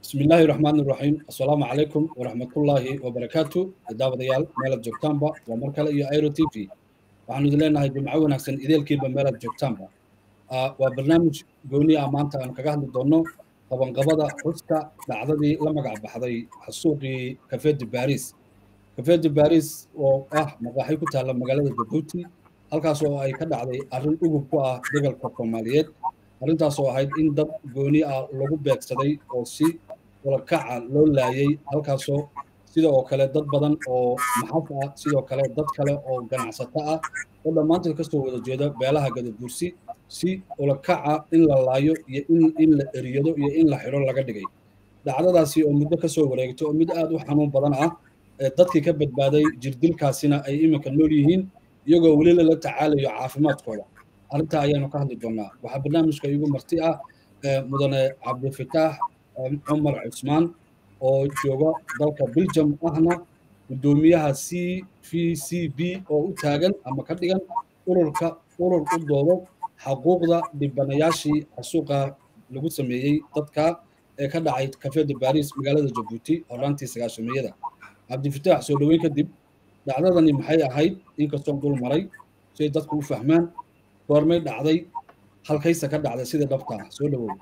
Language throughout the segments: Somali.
بسم الله الرحمن الرحيم السلام عليكم ورحمة الله وبركاته داوديال ميلاد جوكتامبا ومركلة iyo ايرو تي في waxaanu idin leenahay jimco wanaagsan ideelkiiba meelaad joogtaanba waa barnaamij gooni ah maanta aan kaga hadli doono qabanqabada xuska dhacdadii la magac baxday xasuuqii kafeedi baris kafeedi baris oo ah maqaaxi ku taalla magaalada jabuuti halkaas oo ay ka dhacday arrin ugub ku ah degalka soomaaliyeed arrintaas oo ahayd in dad gooni ah lagu beegsaday oo si walakaca loo laayay halkaasoo sida oo kale dad badan oo maxaf ah sidoo kale dad kale oo ganacsato ah oo dhammaantood kasoo wada jeeda beelaha gadabursi si ulakaca in la laayo iyo in in la eriyado iyo in la xidho laga dhigay dhacdadaasi oo muddo kasoo wareegto oo mid aad u xanuun badan ah dadkii ka badbaaday jirdilkaasina ay iminka nool yihiin iyagoo weli lala tacaalayo caafimaadkooda arrintaa ayaanu ka hadli doonaa waxaa barnaamijka igu marti ah mudane cabdifitaax cumar cusmaan oo jooga dalka belgium ahna guddoomiyaha c v c b oo u taagan ama ka dhigan ururka urur u doodo xaquuqda dhibanayaashii xasuuqa lagu sameeyey dadka ee ka dhacay kafeeda baris magaalada jabuuti horaantii sagaashamiyada cabdifitaax soo dhoweyn kadib dhacdadani maxay ahayd inkastoon dul maray si ay dadku u fahmaan goormay dhacday halkaysa ka dhacday sida dhabta ah soo dhowow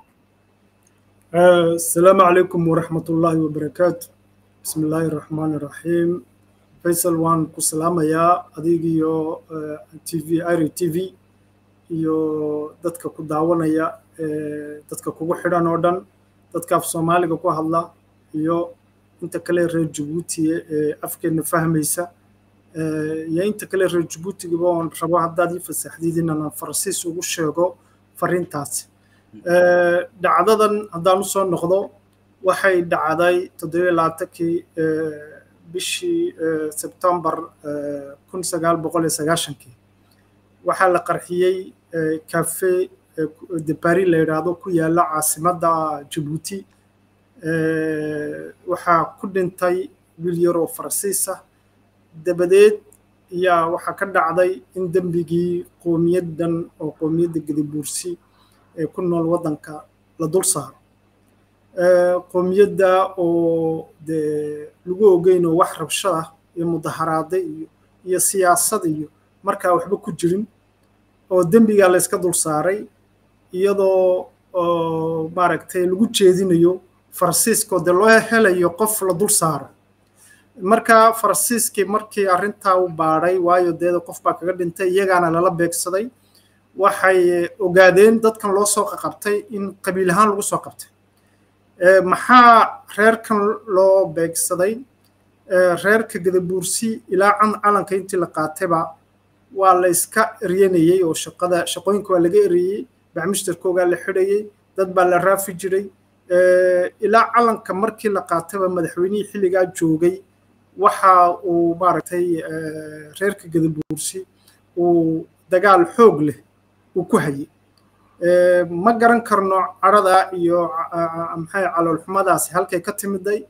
السلام عليكم ورحمة الله وبركاته بسم الله الرحمن الرحيم فيصل وان كسلام يا أديجي يو تي في ايري تي في iyo dadka ku daawanaya dadka kugu xidhan oo dhan dadka af soomaaliga ku hadla iyo inta kale reer jabuuti ee afkeena fahmaysa iyo inta kale reer jabuutigaba oon rabo haddaad ii fasaxdid inaan farasiis ugu sheego fariintaasi dhacdadan haddaan usoo noqdo waxay dhacday toddobiyo labaatankii bishii sebtembar kun sagaal boqol iyo sagaashankii waxaa la qarxiyey cafe de paris la yidhaahdo ku yaala caasimadda jabuuti waxaa ku dhintay wiil yar oo faransiis ah dabadeed ayaa waxaa ka dhacday in dembigii qoomiyaddan oo qoomiyadda gadabuursi ee ku nool waddanka la dul saaro qoomiyadda oo dee lagu ogeyn oo wax rabshada iyo mudaharaada iyo iyo siyaasad iyo markaa waxba ku jirin oo dembigaa layska dul saaray iyadoo maaragtay lagu jeedinayo faransiiskoo dee loo helayo qof la dul saaro marka faransiiskii markii arrintaa u baadhay waayo deeda qof baa kaga dhintay iyagaana lala beegsaday waxay ogaadeen dadkan loo soo qaqabtay in qabiil ahaan lagu soo qabtay maxaa reerkan loo beegsaday reerka gadabuursi ilaa calanka intii la qaatayba waa la iska eryanayey oo shaqada shaqooyinka waa laga eriyey bacmishtarkoogaa la xidhayey dad baa la raafi jiray ilaa calanka markii la qaatayba madaxweynihii xilligaa joogay waxa uu maaragtay reerka gadabuursi uu dagaal xoog leh uu ku hayay ma garan karno carada iyo maxay caloolxumadaasi halkay ka timiday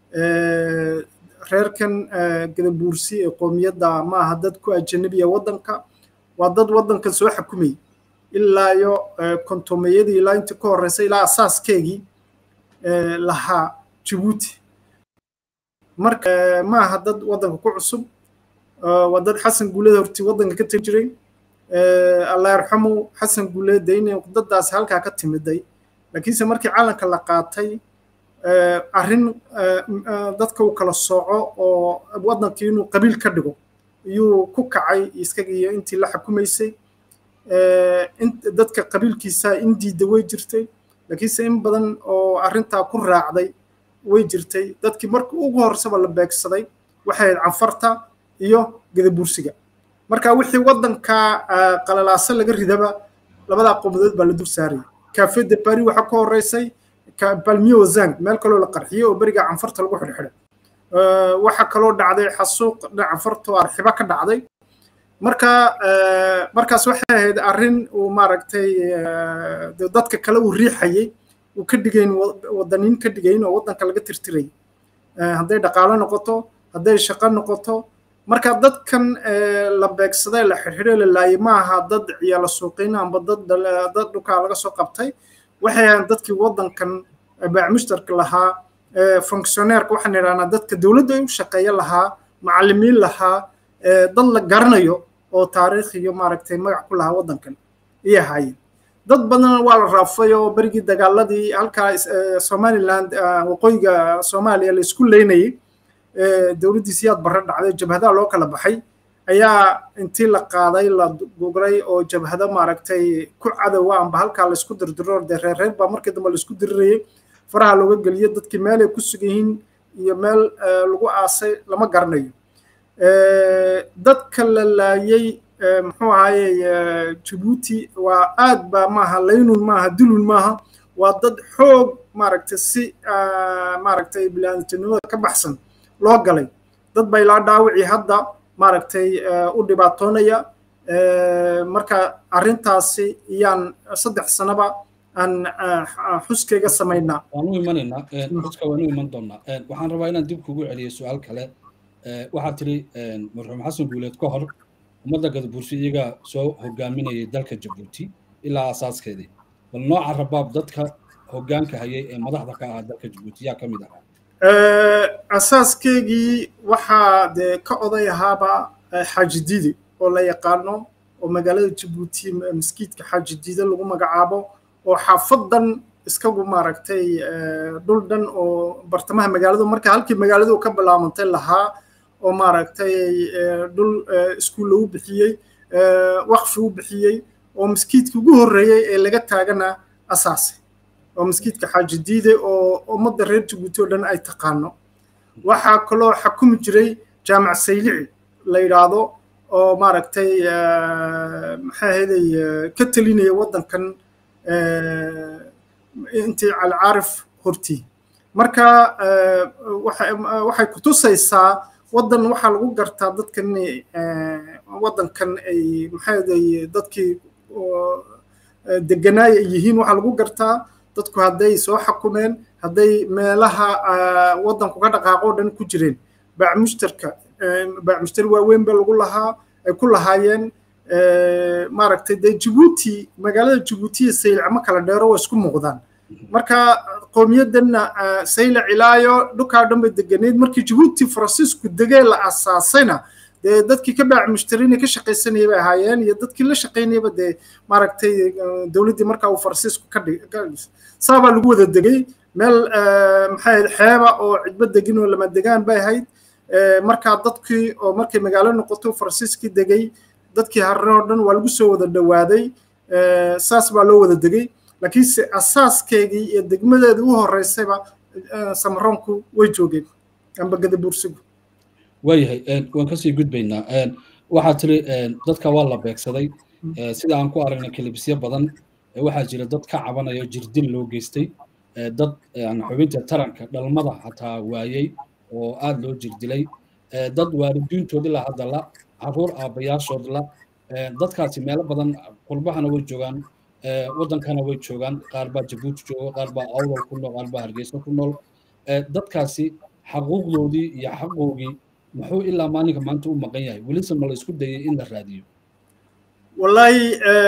reerkan gadabuursi ee qoomiyadda ma aha dad ku ajanabiya waddanka waa dad waddankan soo xukumayay ilaa iyo kontomeyadii ilaa intii ka horreysay ilaa asaaskeegii lahaa jabuuti marka ma aha dad waddanka ku cusub waa dad xasan guulada hortii waddanka ka tegi jiray allah yarxamu xasan guuleed de inay dadaasi halkaa ka timiday laakiinse markii calanka la qaatay arrin dadka uu kala sooco oo waddankii inuu qabiil ka dhigo iyuu ku kacay isaga iyo intii la xukumaysay dadka qabiilkiisa in diidda way jirtay laakiinse in badan oo arrintaa ku raacday way jirtay dadkii markii ugu horresaba la beegsaday waxay ahayd canfarta iyo gadabuursiga marka wixii waddanka qalalaasa laga ridaba labadaa qowmadood baa la dul saarayay cafe de paris waxaa ka horreysay balmio zang meel kaloo la qarxiyey oo beriga canfarta lagu xidhxidhay waxaa kaloo dhacday xasuuq canfarta oo arxiba ka dhacday marka markaas waxay ahayd arrin uu maaragtay dadka kale uu riixayey uu ka dhigayn wadaniin ka dhigayn oo waddanka laga tirtirayay hadday dhaqaalo noqoto hadday shaqo noqoto marka dadkan la beegsaday la xirxidhay la laayay ma aha dad ciyaalo suuqiin amba dad dad dhukaa laga soo qabtay waxay ahayn dadkii waddankan baac mushtarka lahaa functionaireka waxaan idhahnaa dadka dowladda u shaqeeya lahaa macallimiin lahaa dad la garanayo oo taariikh iyo maaragtay magac ku lahaa waddankan iyo ahaayeen dad badan waa la raafay oo berigii dagaaladii halkaa somaliland waqooyiga soomaaliya la isku leynayay dowladdii siyaad barre dhacday jabhadaha loo kala baxay ayaa intii la qaaday la gugray oo jabhado maaragtay ku cadowa amba halkaa la isku dirdiro dee reer reer baa markii dambe la isku dirirayay faraha looga geliyo dadkii meelay ku sugan yihiin iyo meel lagu aasay lama garanayo dadka la laayay muxuu ahaye jabuuti waa aad baa maaha laynun maaha dulun maaha waa dad xoog maaragtay si maaragtay biniaadantinimada ka baxsan loo galay dad baa ilaa dhaawicii hadda maaragtay u dhibaatoonaya marka arrintaasi iyaan saddex sanaba aan xuskayga samaynaa waan u imanaynaa xuska waan u iman doonaa waxaan rabaa inaan dib kugu celiyo su-aal kale waxaad tiri marxuum xasan guuleed ka hor ummadda gadabuursi iyagaa soo hogaaminayay dalka jabuuti ilaa asaaskeedii bal nooca rabaab dadka hoggaanka hayay ee madaxda ka ahaa dalka jabuuti yaa ka mid ahaa asaaskeygii waxaa dee ka oday ahaaba xaajidiide oo la yaqaano oo magaalada jabuuti maskiidka xaajidiide lagu magacaabo oo xaafadan iskagu maaragtay dhul dhan oo bartamaha magaaladu marka halkii magaaladu ka bilaabantay lahaa oo maaragtay dhul iskuul lagu bixiyey waqfi u bixiyey oo maskiidka ugu horreeyey ee laga taagana asaase oo maskiidka xaajidiide oo ummadda reer jabuuti oo dhan ay taqaano waxaa kaloo xakumi jiray jaamac saylici la yidhaahdo oo maaragtay maxaa ahaydey ka telinaya waddankan intii calcaarif hortii marka waxay kutusaysaa waddan waxaa lagu gartaa dadkan waddankan ay maxaa ahaydey dadkii deganaaya ay yihiin waxaa lagu gartaa dadku hadday soo xakumeen hadday meelaha waddanku ka dhaqaaqo dhan ku jireen baacmushtarka baacmushtari waaweyn ba lagu lahaa ay ku lahaayeen maaragtay dee jabuuti magaalada jabuuti iyo saylac ma kala dheero waa isku muuqdaan marka qowmiyaddanna saylac ilaayo dhulkaa dhan bay deganeyd markii jabuuti faransiisku degee la asaasayna dee dadkii ka baac mushtarina ka shaqaysanaya bay ahaayeen iyo dadkii la shaqaynayaba dee maaragtay dowladdii markaa uu faransiisku ka dhis saabaa lagu wada degay meel maxay ahayd xeeba oo cidbo degin oo lama degaan bay ahayd markaa dadkii oo markay magaalo noqoto faransiiskii degay dadkii harre oo dhan waa lagu soo wada dhowaaday saas baa loo wada degay laakiinse asaaskeygii iyo degmadeedii u horreysayba samaroonku way joogeen amba gadabuursigu waayahay waan kasii gudbaynaa waxaa tiri dadka waa la beegsaday sida aan ku aragnay kelibisyo badan waxaa jira dad ka cabanayo jirdil loo geystay dad xubinta taranka dhalmada hataa waayey oo aad loo jirdilay dad waalidiintood ilaa hadda la caruur aabbayaashood la dadkaasi meelo badan qurbahana way joogaan waddankana way joogaan qaar baa jabuuti jooga qaar baa awdal ku nool qaar baa hargeysa ku nool dadkaasi xaquuqdoodii iyo xaqoogii muxuu ilaa maalinka maanta u maqan yahay welise ma la isku dayay in la raadiyo wallahi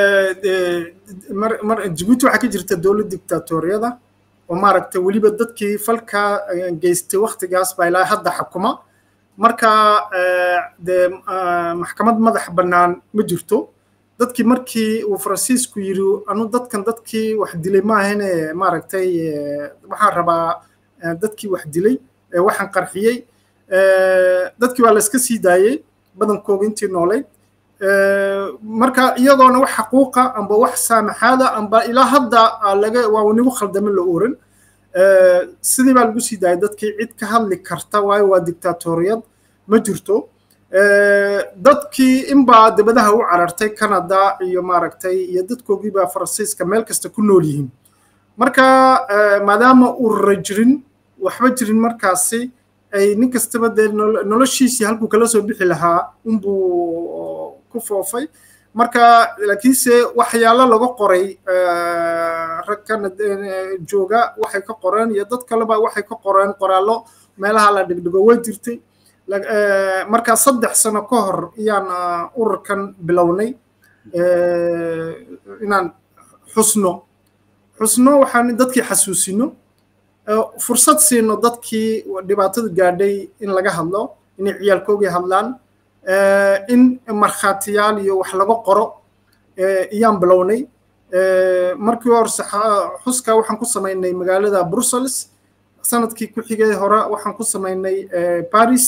mar jabuuti waxaa ka jirta dowlad dictatoriyada oo maaragtay weliba dadkii falka geystay waktigaas baa ilaa hadda xukuma marka dee maxkamad madax bannaan ma jirto dadkii markii uu faransiisku yidhi anu dadkan dadkii wax dilay maahane maaragtay waxaan rabaa dadkii wax dilay waxaan qarxiyey dadkii waa la iska sii daayey badankooga intii noolayd marka iyadoona wax xaquuqa amba wax saamaxaada amba ilaa hadda laga waa nigu khaldame la oran sidii baa lagu sii daayay dadkii cid ka hadli karta waayo waa dictatoriyad ma jirto dadkii inbaa dibadaha u carartay canada iyo maaragtay iyo dadkoogiibaa faransiiska meel kasta ku nool yihiin marka maadaama urura jirin waxba jirin markaasi ay nin kastaba dee noloshiisii halkuu kala soo bixi lahaa unbuu ku foofay marka laakiinse waxyaalo laga qoray ragkana jooga waxay ka qoreen iyo dad kaleba waxay ka qoreen qoraallo meelaha la dhigdhigo way jirtay marka saddex sano ka hor iyaan ururkan bilownay inaan xusno xusno waxaan dadkii xasuusino fursad siino dadkii dhibaatadu gaadhay in laga hadlo inay ciyaalkoogii hadlaan in markhaatiyaal iyo wax laga qoro iyaan bilownay markii hore xuska waxaan ku samaynay magaalada brussels sanadkii ku xigay hore waxaan ku samaynay paris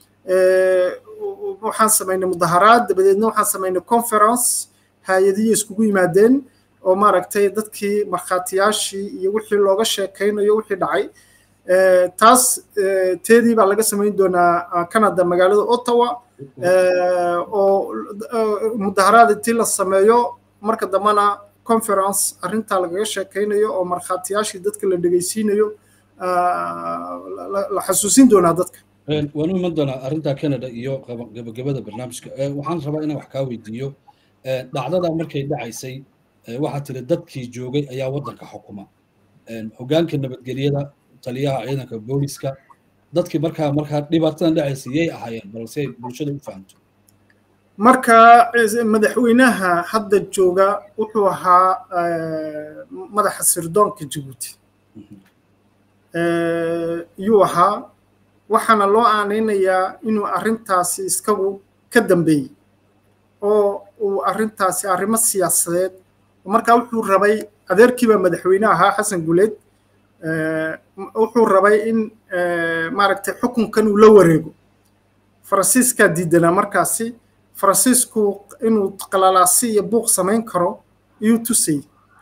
waxaan samaynay mudaharaad dabadeedna waxaan samaynay conference hay-adiyo iskugu yimaadeen oo maaragtay dadkii markhaatiyaashii iyo wixii looga sheekaynayo wixii dhacay taas teedii baa laga samayn doonaa canada magaalada ottawa oo mudaharaad intii la sameeyo marka dambena conference arrintaa lagaga sheekaynayo oo markhaatiyaashii dadka la dhegeysiinayo la xasuusin doonaa dadka waan u iman doonaa arrinta canada iyo gabagabada barnaamijka waxaan rabaa inaan wax kaa weydiiyo dhacdada markay dhacaysay waxaa tiri dadkii joogay ayaa waddanka xukuma hogaanka nabadgelyada taliyaha ciidanka booliska dadkii markaa markaa dhibaatadan dhacaysay yay ahaayeen balse ay bulshada u fahamto marka madaxweynaha hadda jooga wuxuu ahaa madaxa sirdoonka jabuuti yuu ahaa waxaana loo aanaynayaa inuu arrintaasi iskagu ka dambeeyey oo uu arrintaasi arrimo siyaasadeed markaa wuxuu rabay adeerkiibaa madaxweyne ahaa xasan guleed wuxuu rabay in maaragtay xukunkan uu la wareego faransiiskaa diidanaa markaasi faransiisku inuu qalalaasi iyo buuq samayn karo iyuu tusay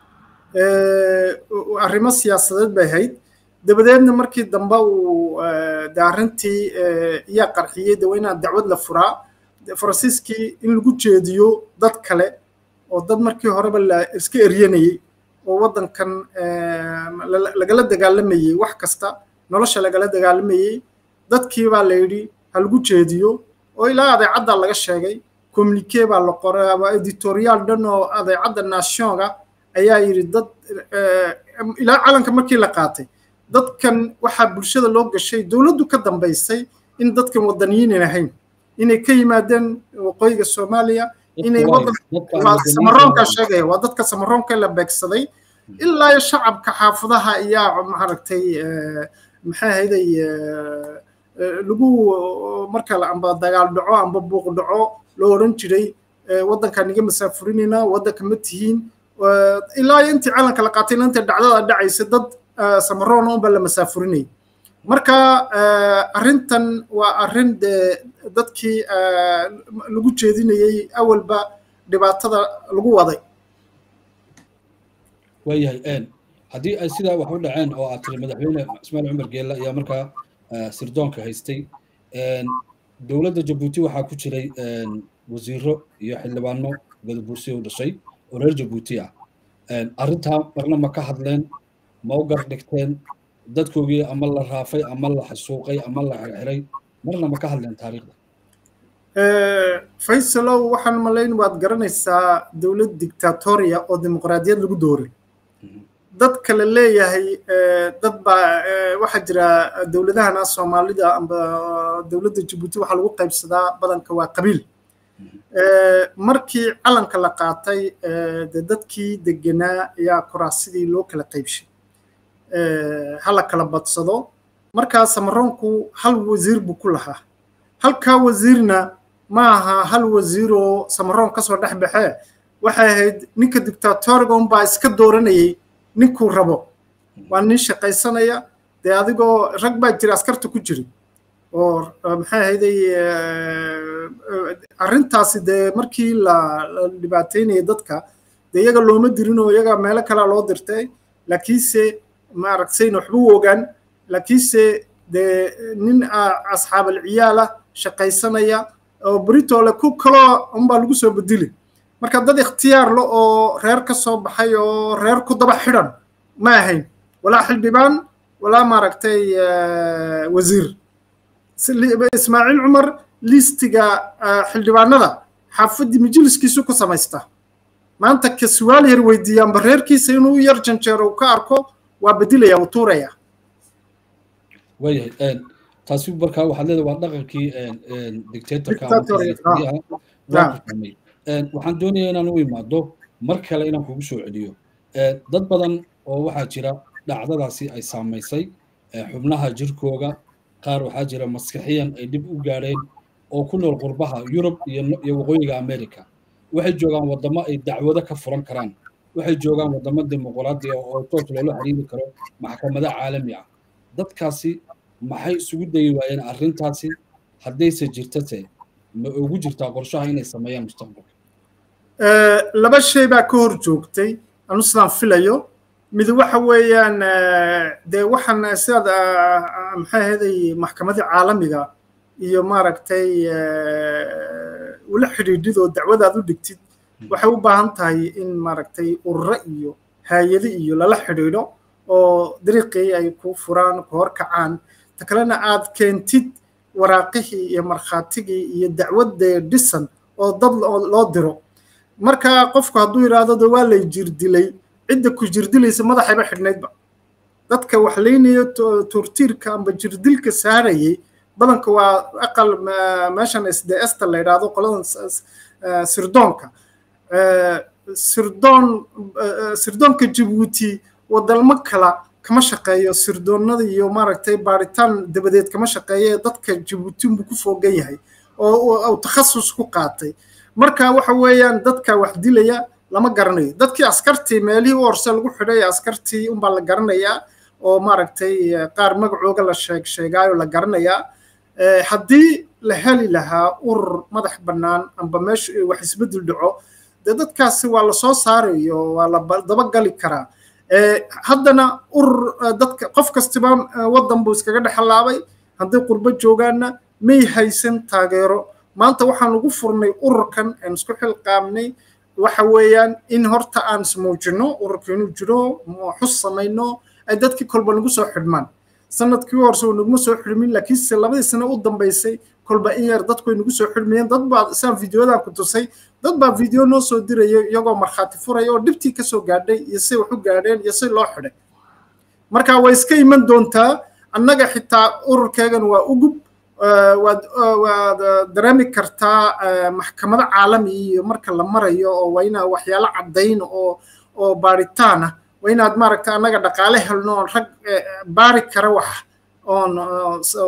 arrimo siyaasadeed bay ahayd dabadeedna markii dambe uu de arrintii iyaa qarxiyey de waa inaan dacwad la furaa faransiiskii in lagu jeediyo dad kale oo dad markii horeba la iska eryanayey oo waddankan lagala dagaalamayey wax kasta nolosha lagala dagaalamayey dadkii baa la yidhi ha lagu jeediyo oo ilaa adeecadda laga sheegay communique baa la qoray ama editorial dhan oo adeecadda nationga ayaa yidhi dad ilaa calanka markii la qaatay dadkan waxaa bulshada loo gashay dowladdu ka dambaysay in dadkan wadaniyiinan ahayn inay ka yimaadeen waqooyiga soomaaliya inay samaroonka sheegaya waa dadka samaroonka la beegsaday ilaa shacabka xaafadaha ayaa maaragtay maxay ahayday lagu marka amba dagaal dhaco amba buuq dhaco loo odhan jiray waddankaan iga masaafurinayna waddanka ma tihiin ilaa intii calanka la qaatay inta dhacdada dhacaysa dad samaroon unba la masaafurinayay marka arrintan waa arrin dee dadkii lagu jeedinayey awalba dhibaatada lagu waday waayahay haddii ay sidaa wax u dhaceen oo aad tiri madaxweyne ismaail cumar geelle ayaa markaa sirdoonka haystay dowladda jabuuti waxaa ku jiray wasiiro iyo xildhibaano gadabuursi u dhashay oo reer jabuuti ah arrintaa marna ma ka hadleen ma u gar dhigteen dadkoogii ama la raafay ama la xasuuqay ama la xirxiray marna ma ka hadleen taariikhda faysalow waxaan malayn waad garanaysaa dowlad dictatoria oo dimuqraadiyad lagu dooray dad kale leeyahay dad baa waxaa jira dowladahana soomaalida amba dowladda jabuuti waxaa lagu qaybsadaa badanka waa qabiil markii calanka la qaatay de dadkii degenaa ayaa kuraasidii loo kala qaybshay hala kala badsado markaa samaroonku hal wasiir buu ku lahaa halkaa wasiirna ma aha hal wasiiroo samaroon kasoo dhex baxee waxay ahayd ninka dictatoriga unbaa iska dooranayay ninkuu rabo waa nin shaqaysanaya dee adigoo rag baa jira askarta ku jiri oo maxay ahayday arrintaasi dee markii la dhibaataynayay dadka dee iyaga looma dirin oo iyaga meelo kalea loo dirtay laakiinse maaragtayna waxba u ogaan laakiinse dee nin asxaabal ciyaala shaqaysanaya oo britole ku kaloo unbaa lagu soo bedeli marka dad ikhtiyaar le oo reer ka soo baxay oo reer ku daba xidhan ma ahayn walaa xildhibaan walaa maaragtay wasiir ismaaciil cumar listiga xildhibaanada xaafaddii majliskiisu ku samaysta maanta ka su'aal yar weydiiyaanba reerkiisa inuu yar janjeero uu ka arko waa bedilaya uu tuuraya waayahay taasi markaa waxaad leedahay waa dhaqankii dictatorka waxaan doonayaa inaan u imaado mar kale inaan kugu soo celiyo dad badan oo waxaa jira dhacdadaasi ay saamaysay xubnaha jirkooga qaar waxaa jira maskaxiyan ay dhib u gaadheen oo ku nool qurbaha yurub iyo waqooyiga america waxay joogaan waddamo ay dacwado ka furan karaan waxay joogaan waddamo dimuqraadi ah oo toos loola xiriiri karo maxkamado caalami ah dadkaasi maxay isugu dayi waayeen arrintaasi haddayse jirtase ma ugu jirtaa qorshaha inay sameeyaan mustaqbalka laba shay baa ka hor joogtay anu sidaan filayo mid waxa weeyaan dee waxaan sidaad maxay ahaday maxkamadii caalamiga iyo maaragtay ula xidhiidhid oo dacwadaad u dhigtid waxay u baahan tahay in maaragtay ururo iyo haayado iyo lala xidhiidho oo dariiqii ay ku furaan ku horkacaan ta kalena aad keentid waraaqihii iyo markhaatigii iyo dacwadee dhisan oo dad loo diro marka qofku hadduu yidhaahdo de waa lay jirdilay cidda ku jirdilaysa madaxayba xidhnaydba dadka wax leynayo turtiirka amba jirdilka saarayay badanka waa aqal meeshan sdsta la yidhaahdo qoladan sirdoonka sirdoon sirdoonka jabuuti wadalmo kala kama shaqeeyo sirdoonada iyo maaragtay baaritaan dabadeed kama shaqeeyo ee dadka jabuuti buu ku foogan yahay oo takhasus ku qaatay marka waxa weeyaan dadka wax dilaya lama garanayo dadkii askartii meelihii u horse lagu xidhay askartii unbaa la garanayaa oo maaragtay qaar magacooga la sheeg sheegaayo la garanayaa haddii la heli lahaa urur madax bannaan amba meesha wax isbeddel dhaco dee dadkaasi waa la soo saarayo waa la dabagali karaa haddana urur dadka qof kastiba waddan buu iskaga dhexlaabay hadday qurbo joogaanna may haysan taageero maanta waxaan ugu furnay ururkan aan isku xilqaamnay waxa weeyaan in horta aan ismuujino ururka inuu jiro xus samayno ay dadkii kolba nagu soo xidhmaan sanadkii u horse naguma soo xidhmin laakiinse labadii sano u dambaysay kolba in yar dadku ay nagu soo xidhmayeen dad baa saan videodan ku tusay dad baa video noo soo diraya iyagoo markhaati furaya oo dhibtii kasoo gaadhay iyo say wax u gaadheen iyo say loo xidhay marka way iska iman doontaa annaga xitaa ururkeegan waa ugub waad waad dareemi kartaa maxkamado caalami iyo marka la marayo oo waa inaa waxyaalo caddayn oo oo baaritaan ah waa inaad maaragta annaga dhaqaale helno oon rag baari kara wax oon soo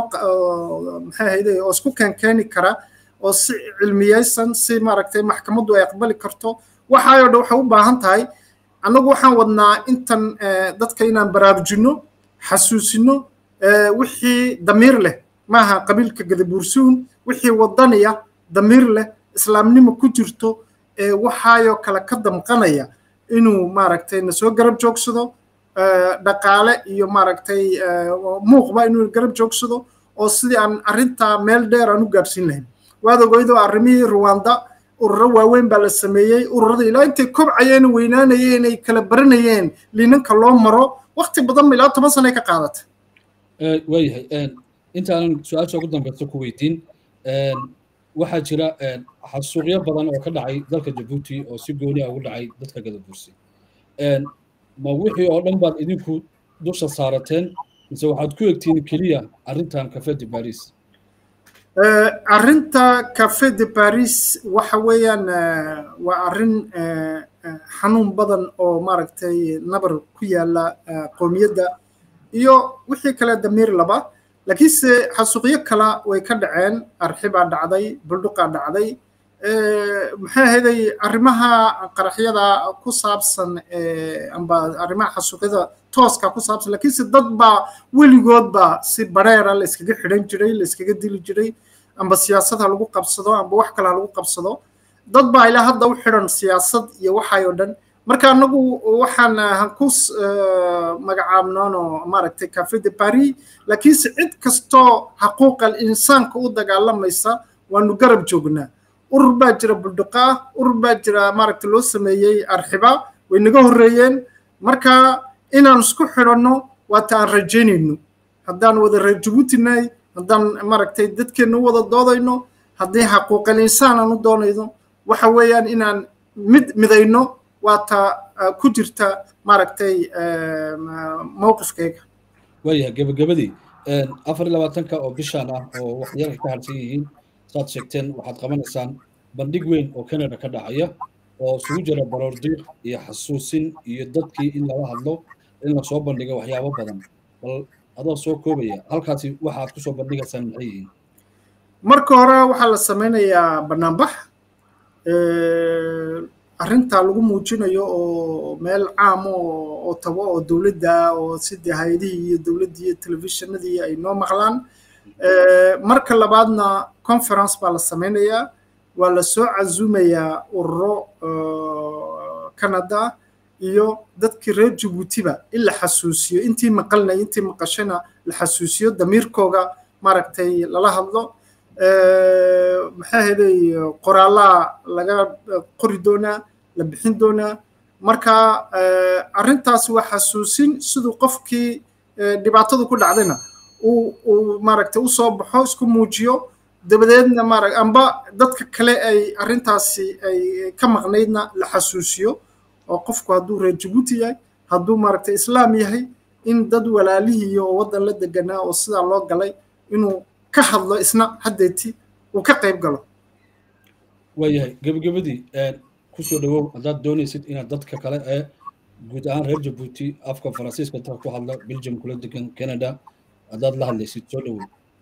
maxay ahayde oo isku keenkeeni kara oo si cilmiyeysan si maaragtay maxkamaddu ay aqbali karto waxaayoo dhan waxay u baahan tahay annagu waxaan wadnaa intan dadka inaan baraarujinno xasuusino wixii damiir leh maaha qabiilka gadabuursuun wixii wadaniya damiir leh islaamnimo ku jirto waxaayoo kale ka damqanaya inuu maaragtay na soo garab joogsado dhaqaale iyo maaragtay muuqba inuu garab joogsado oo sidii aan arrintaa meel dheer aan u gaadhsiin lahayn waad ogeydoo arrimihii ruwanda ururo waaweyn baa la sameeyey ururada ilaa intay kobcayeen weynaanayeen ay kala baranayeen liinanka loo maro wakti badan ilaa toban sano ay ka qaadata waayahay intaanan su-aasha ugu dambeysa ku weydiin waxaa jira xasuuqyo badan oo ka dhacay dalka jabuuti oo si gooni ah ugu dhacay dadka gadabuursi ma wixii oo dhan baad idinku dusha saarateen mise waxaad ku egtiin keliya arrintan cafe de paris arrinta cafe de paris waxa weeyaan waa arrin xanuun badan oo maaragtay nabar ku yaala qoomiyadda iyo wixii kale damiir laba laakiinse xasuuqyo kala way ka dhaceen arxi baa dhacday buldhuqaa dhacday maxay ahaday arrimaha qaraxyada ku saabsan amba arrimaha xasuuqyada tooska ku saabsan laakiinse dad baa weligoodba si bareera la iskaga xidhan jiray la iskaga dili jiray amba siyaasad ha lagu qabsado amba wax kale ha lagu qabsado dad baa ilaa hadda u xidhan siyaasad iyo waxay oo dhan marka anagu waxaan hanku magacaabnoonoo maaragtay cafe de paris laakiinse cid kastoo xaquuqal insaanka u dagaalamaysa waanu garab joognaa urur baa jira buldhuqa ah urur baa jira maaragtay loo sameeyey arxiba way naga horreeyeen marka inaan isku xidhanno waata aan rajaynayno haddaan wada reer jabuutinahay haddaan maaragtay dadkeenna u wada doodayno haddii xaquuqal insaan aan u doonayno waxa weeyaan inaan mid midayno waata ku jirta maaragtay mowqifkayga waayahay gebagabadii afar iyo labaatanka oo bishaan ah oo waxyaalka ka harsan yihiin saad sheegteen waxaad qabanaysaan bandhig weyn oo canada ka dhacaya oo isugu jira baroordiiq iyo xasuusin iyo dadkii in lala hadlo in lasoo bandhigo waxyaabo badan bal adoo soo koobaya halkaasi waxaad kusoo bandhigaysaan maxay yihiin marka hore waxaa la sameynayaa banaanbax arrintaa lagu muujinayo oo meel caam oo tago oo dowladda oo sidii hay-adihii iyo dowladdii iyo telefishinadii ay noo maqlaan marka labaadna conference baa la sameynayaa waa la soo casuumayaa ururo canada iyo dadkii reer jabuutiba in la xasuusiyo intii maqalnay intii maqashana la xasuusiyo damiirkooga maaragtay lala hadlo maxaa helay qoraallaa laga qori doonaa la bixin doonaa marka arrintaas waa xasuusin siduu qofkii dhibaatadu ku dhacdayna uu maaragtay u soo baxo isku muujiyo dabadeedna maarag amba dadka kale ay arrintaasi ay ka maqnaydna la xasuusiyo oo qofku hadduu reer jabuuti yahay hadduu maaragtay islaam yahay in dad walaalihii oo waddan la deganaa oo sidaa loo galay inuu ka hadlo isna haddeeti uu ka qayb galo waayahay gebagabadii kusoo dhawow haddaad doonaysid inaad dadka kale ee guud ahaan reer jabuuti afka faransiiska dadka ku hadla belgium kula degan canada haddaad la hadlaysid soo dhawow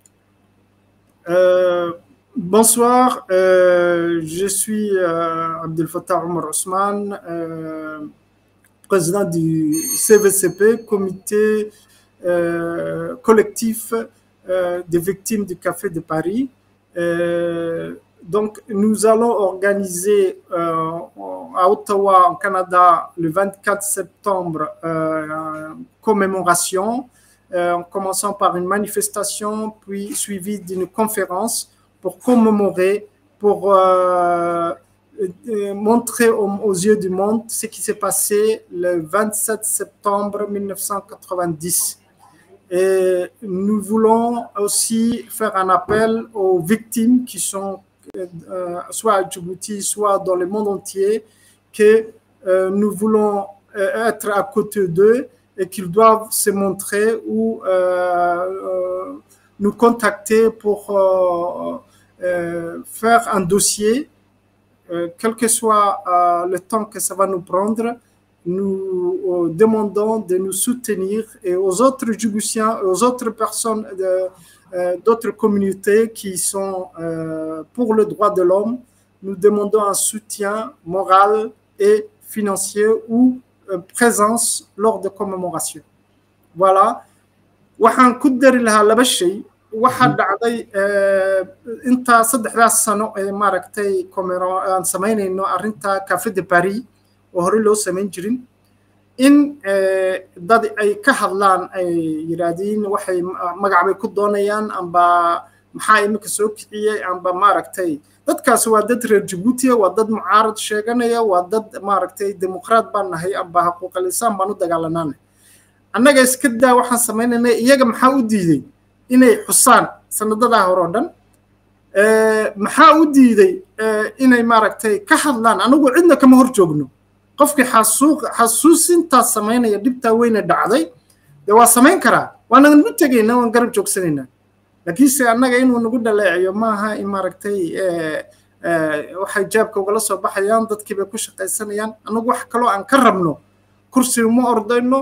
bonsoir, euh, je suis euh, Abdel Fattah Omar Ousmane, euh, président du CVCP, comité collectif des victimes du Café de Paris. donc, nous allons organiser à Ottawa, en Canada, le 24 septembre, commémoration, en commençant par une manifestation, puis suivie d'une conférence pour commémorer, pour euh, montrer aux, aux, yeux du monde ce qui s'est passé le 27 septembre 1990. Et nous voulons aussi faire un appel aux victimes qui sont euh, soit à Djibouti, soit dans le monde entier, que euh, nous voulons être à côté d'eux et qu'ils doivent se montrer ou nous contacter pour faire un dossier, quel que soit le temps que ça va nous prendre, nous demandons de nous soutenir et aux autres Djiboutiens, aux autres personnes d'autres communautés qui sont pour le droit de l'homme, nous demandons un soutien moral et financier ou présence lors de commémoration. Voilà. waxaan ku dari lahaa laba shay waxaa dhacday intaa saddexdaas sano ee maaragtay aan samaynayno arrinta cafe de paris oo horey loo samayn jirin in dad ay ka hadlaan ay yidhaahdiin waxay magac bay ku doonayaan amba maxaa iminka soo kiciyey amba maaragtay dadkaasi waa dad reer jabuutiya waa dad mucaarad sheeganaya waa dad maaragtay dimuqraad baan nahay amba xaquuqalisaan baan u dagaalanaana annaga iska daa waxaan samaynayna iyaga maxaa u diiday inay xusaan sanadadaa hore oo dhan maxaa u diiday inay maaragtay ka hadlaan anagu cidna kama hor joogno qofkii xasuuq xasuusintaas samaynaya dhibtaa weyne dhacday dee waa samayn karaa waana nagu tegaynaa waan garab joogsanaynaa laakiinse annaga inuu nagu dhaleeciyo maaha in maaragtay waxay jaabka ugala soo baxayaan dadkii bay ku shaqaysanayaan anagu wax kaloo aan ka rabno kursi uma ordayno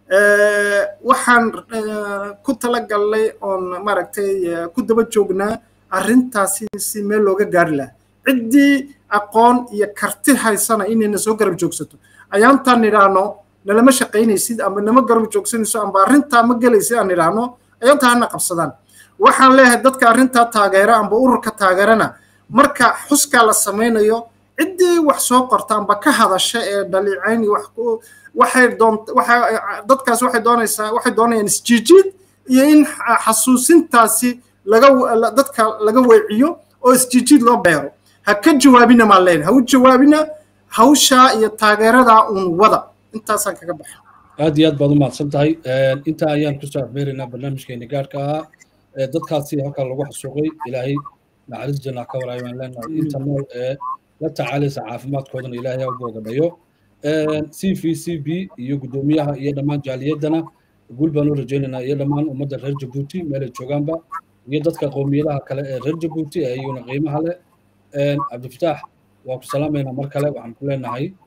waxaan ku talagalnay oon maaragtay ku daba joognaa arrintaasi si meel looga gaari lahaa ciddii aqoon iyo karti haysana inayna soo garab joogsato ayaantaan nidhaahno nalama shaqaynaysid amba nama garab joogsanayso amba arrintaa ma gelaysid aan nidhaahno ayaantaa hana qabsadaan waxaan leeyahay dadka arrintaa taageera amba ururka taageerana marka xuskaa la samaynayo ciddii wax soo qorta amba ka hadasha ee dhaliicayn iyo wax waxay doon waxa dadkaas waxay doonaysaa waxay doonayaan isjiijiid iyo in xasuusintaasi laga dadka laga weeciyo oo isjiijiid loo beero ha ka jawaabina maan leenahay ha u jawaabina hawshaa iyo taageeradaa uun wada intaasaan kaga baxa aad iyo aad baad u mahadsan tahay intaa ayaan kusoo afmeeraynaa barnaamijkeeni gaarka ahaa dadkaasi halkaa lagu xasuuqay ilaahay naxariis janna ka waraayo waan leenahay inta nool ee la tacaalaysa caafimaadkoodana ilaahay ha u boogadhayo c v c b iyo guddoomiyaha iyo dhammaan jaaliyaddana guul baan u rajaynaynaa iyo dhammaan ummadda reer jabuuti meelay joogaanba iyo dadka qowmiyadaha kale ee reer jabuuti ee iyuna qiimaha leh cabdifataax waa ku salaamaynaa mar kale waxaan ku leenahay